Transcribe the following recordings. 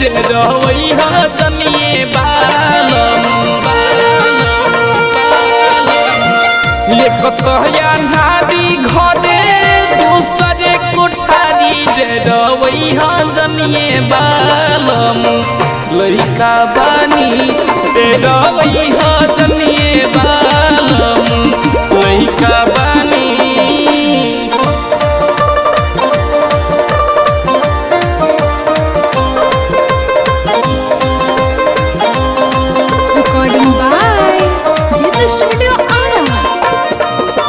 डेरवई ह जनिए बालम ये कतया नारी घरे दूसरे कोठारी डेरवई ह जनिए बालम लइका बानी डेरवई ह जनिए बालम लइका बानी Recording by Jitha Studio Ara.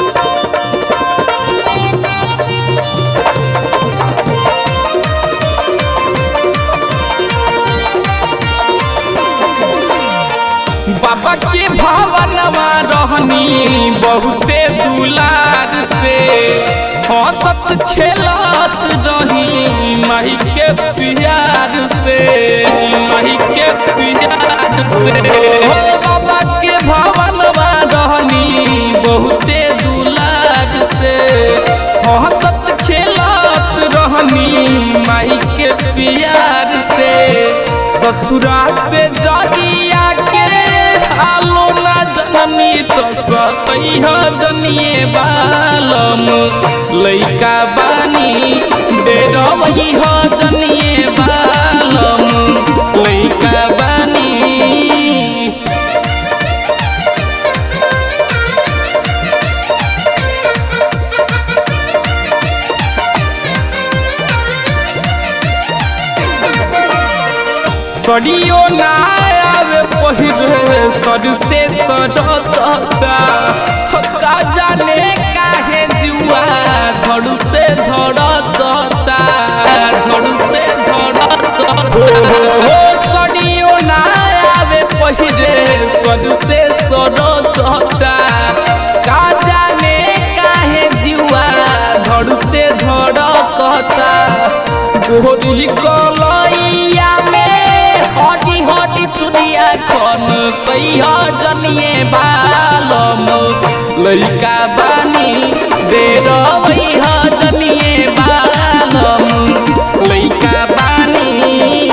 बाबा के भवनमा रहनी बहुते दुलार से हंसत खेलत रही माही के प्यार से माही के प्यार से हो बाबा के भवनमा रहनी बहुते दुलार से हंसत खेलत रहनी माही के प्यार से ससुरा से जदिया के हालो ना जननी तो सतैह जनिए बालम लइका बानी डेरवई ह जनिए बालम लइका बानी सड़ियो ना आवे पहिरे सर से सड़ता का जाने काहे जुआ धड़ से धड़ता धड़ से धड़ता हो सड़ियो ना आवे पहिरे सर से सड़ता का जाने काहे जुआ धड़ से धड़ता गोरी कलैया में हटी हटी सुनिया कन सैया जनिए बालम लइका बानी डेरवई ह जनिए बालम लइका बानी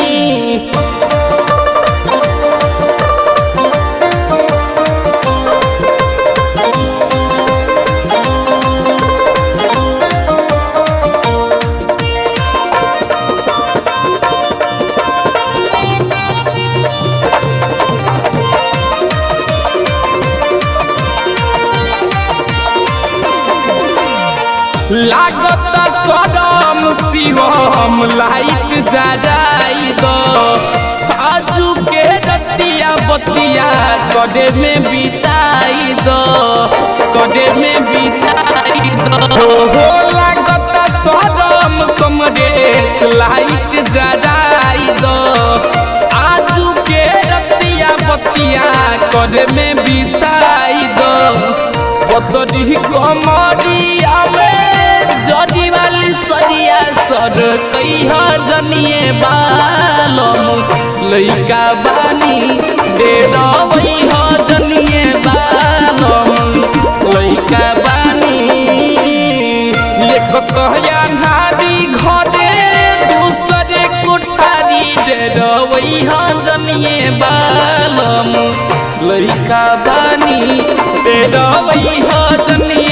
लागत सदम शिवम लाइट जराई दो आजू के रतिया बतिया कदे में बिताई दो कदे में बिताई दो हो लागत सदम समरेश लाइट जराई दो आजू के रतिया बतिया कदे में बिताई दो पतरी कमरिया में जड़ी वाली सरिया सर कहिया जनिए बालम लइका बानी डेरवई ह जनिए बालम लइका बानी ये कतया नारी घरे दूसरे कोठारी डेरवई ह जनिए बालम लइका बानी डेरवई ह जनिए